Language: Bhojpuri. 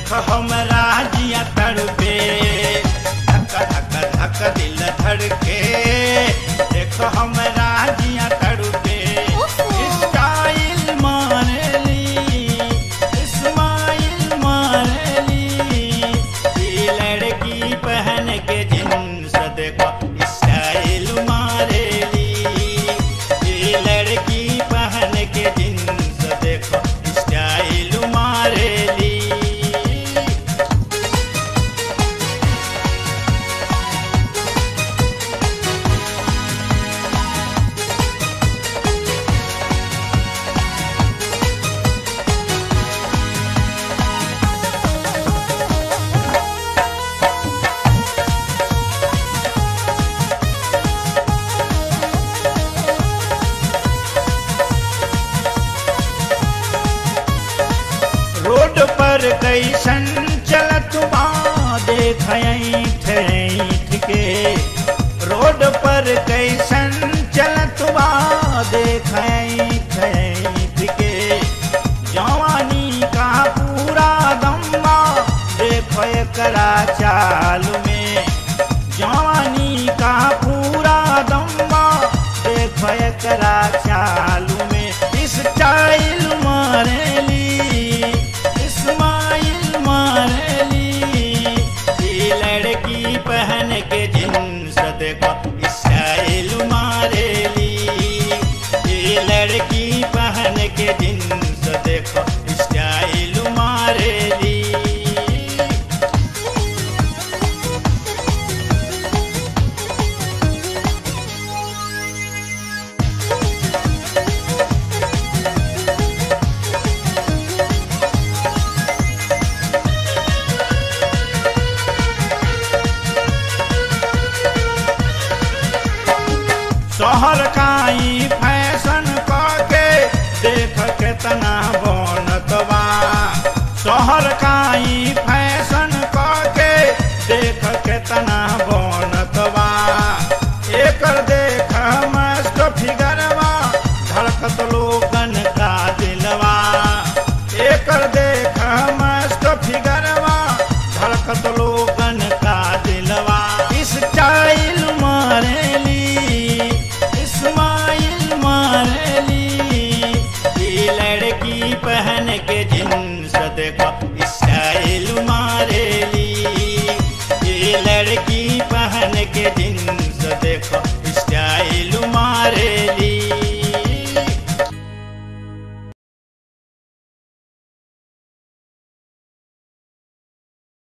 देख हमरा जिया तड़पे धक धक धक दिल धड़के देख हमरा जिया तड़पे स्टाइल मारली स्माइल मारली ई लड़की पहन के जींस देखो स्टाइल मारली ई लड़की पहन के जींस देखो स्टाइल मारली रोड पर कैसन चलत बा देख ऐठ ऐठ के रोड पर कैसन चलत बा देख ऐठ ऐठ के जवानी का पूरा दम्बा देख एकरा चाल में जवानी का पूरा दम्बा देख एकरा चाल में स्टाइल मारेली स्माइल मारली ई लड़की पहन के जींस देखो स्टाइल मारेली ई लड़की पहन के जींस देखो स्टाइल मारेली शहर काई फैशन के देख केतना बनत बा शहर काई फैशन के देख केतना बनत बा एकर देख मस्त फिगरवा धड़कत लोगन का दिलवा एकर देख मस्त फिगरवा धड़कत लोगन का दिलवा स्टाइल मारेली स्माइल मारली ई लड़की पहन के जींस देखो स्टाइल मारली ई लड़की पहन के जींस